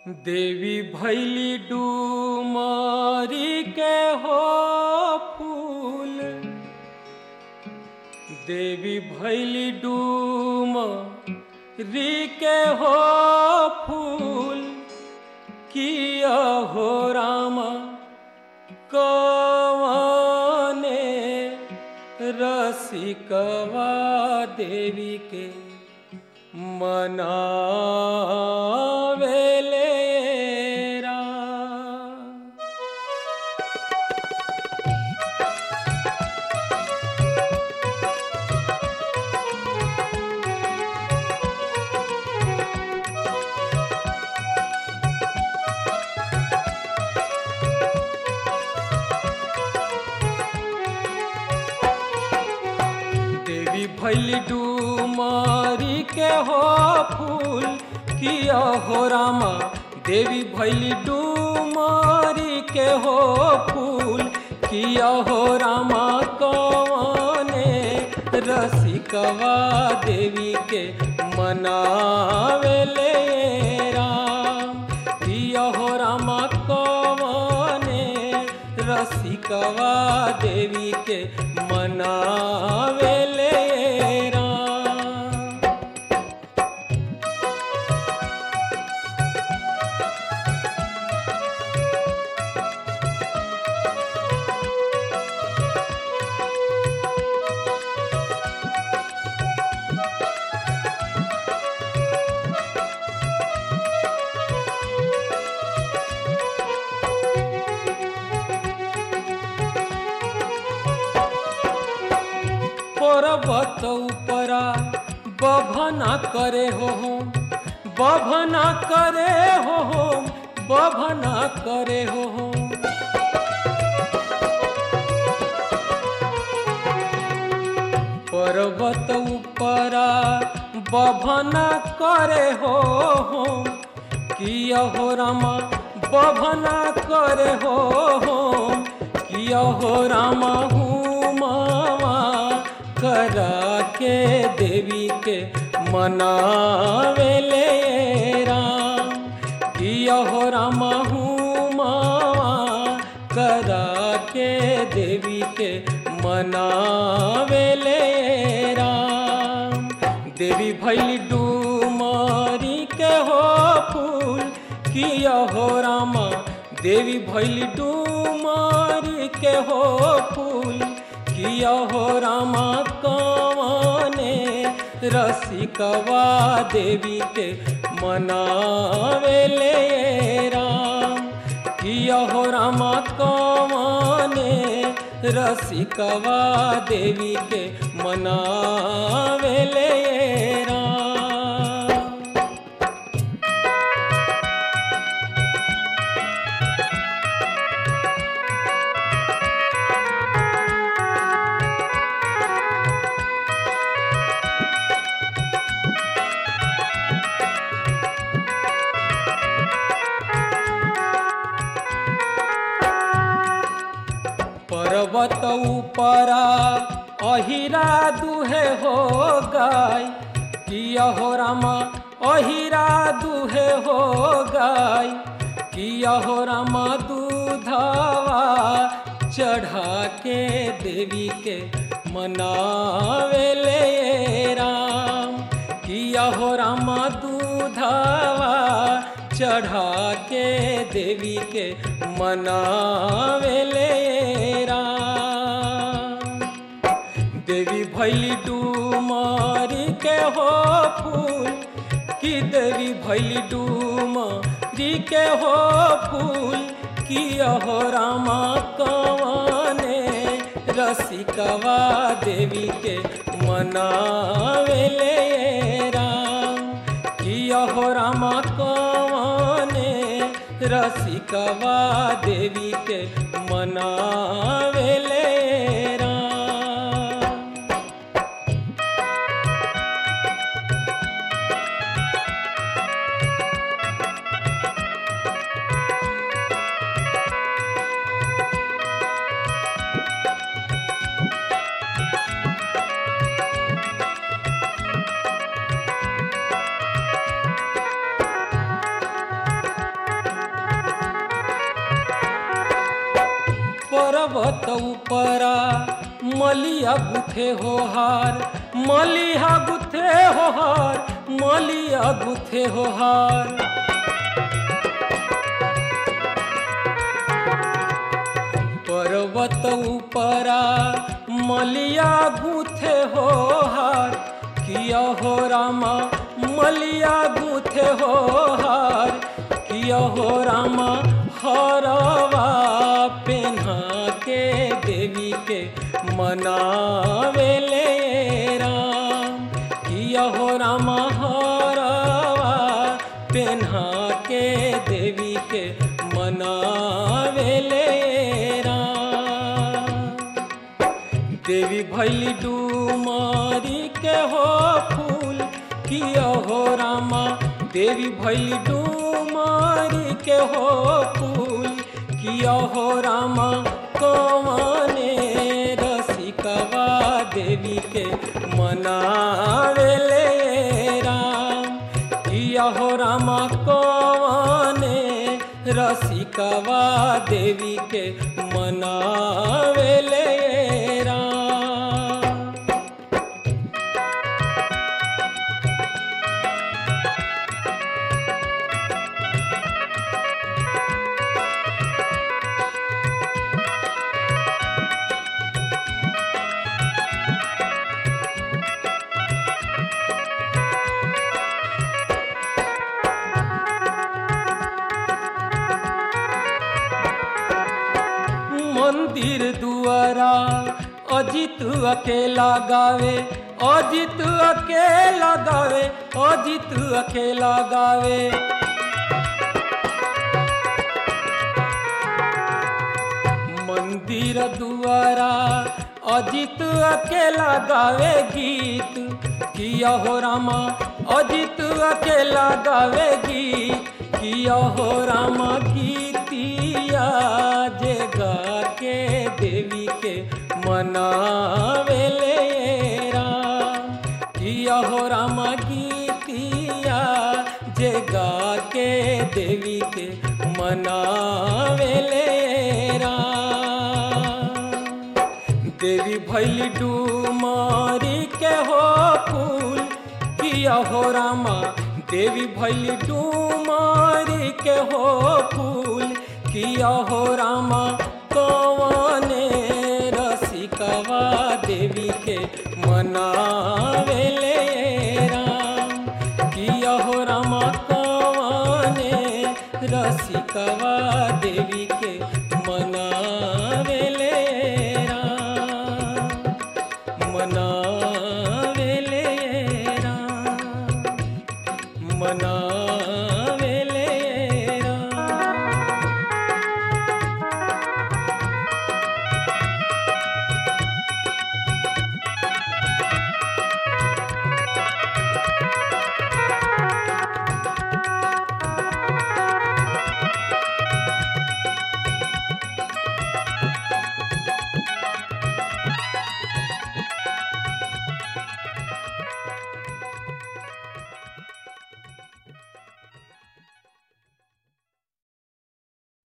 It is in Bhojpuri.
देवी भैली डूमारी के हो फूल देवी भैली डूमारी के हो फूल किया हो रामा कवाने रसिकवा देवी के मनावेले राम। देवी भैली डूमारी के हो फूल किया हो रामा देवी भैली डूमारी के हो फूल किया हो रामा कवाने रसिकवा देवी के मनावेले राम किया हो रामा कवाने रसिकवा देवी के मनावेले राम पर्वत उपरा बभना करे हो हम बभना करे हो हम बभना करे हो हम पर्वत उपरा बभना करे हो हम किया हो रामा बभना करे हो हम किया हो रामा हूँ मामा करा के देवी के मनावेले राम किया हो रामा हूँ मामा करा के देवी के मनावेले राम देवी भैली डूमारी के हो फूल किया हो रामा देवी भैली डूमारी के हो फूल किया हो रामा कवाने रसिकवा देवी के मनावेले राम किया हो रामा कवाने रसिकवा देवी के मनावेले राम पर्वत उपरा अहिरा दुहे हो गाय किया हो रामा अहिरा दुहे हो गाय किया हो रामा दूधावा चढ़ा के देवी के मनावेले राम किया हो रामा दूधावा चढ़ा के देवी के मनावेले राम देवी भैली डूमारी के हो फूल कि देवी भैली डूमारी के हो फूल किया हो रामा कवाने रसिकवा देवी के मनावेले राम किया हो रामा कवाने रसिकवा देवी के मनावेले राम पर्वत उपरा मलिया गुथे हो हार मलिया गुथे हो हार मलिया गुथे हो हार पर्वत उपरा मलिया गुथे हो हार किया हो रामा मलिया गुथे हो हार किया हो रामा हरवा पेन्हा के देवी के मनावेले राम किया हो रामा हरवा पेन्हा के देवी के मनावेले राम देवी भैली डूमारी के हो फूल किया हो रामा देवी भैली डूमारी के हो फूल किया हो रामा कौने रसिकवा देवी के मनावेले राम किया हो रामा कौने रसिकवा देवी के मनावेले राम मंदिर दुआरा अजित अकेला गावे अजित अकेला गावे अजित अकेला गावे मंदिर दुआरा अजित अकेला गावे गीत किया हो रामा अजित अकेला गावे गीत किया हो रामा गीतिया जे गा के देवी के मनावेले राम किया हो रामा गीतिया जे गा के देवी के मनावेले राम देवी भैली डूमारी के हो फूल किया हो रामा देवी भैली डूमारी के हो फूल किया हो रामा कौने रसिकवा देवी के मनावेले राम किया हो रामा कौने रसिकवा देवी के मनावेले राम मना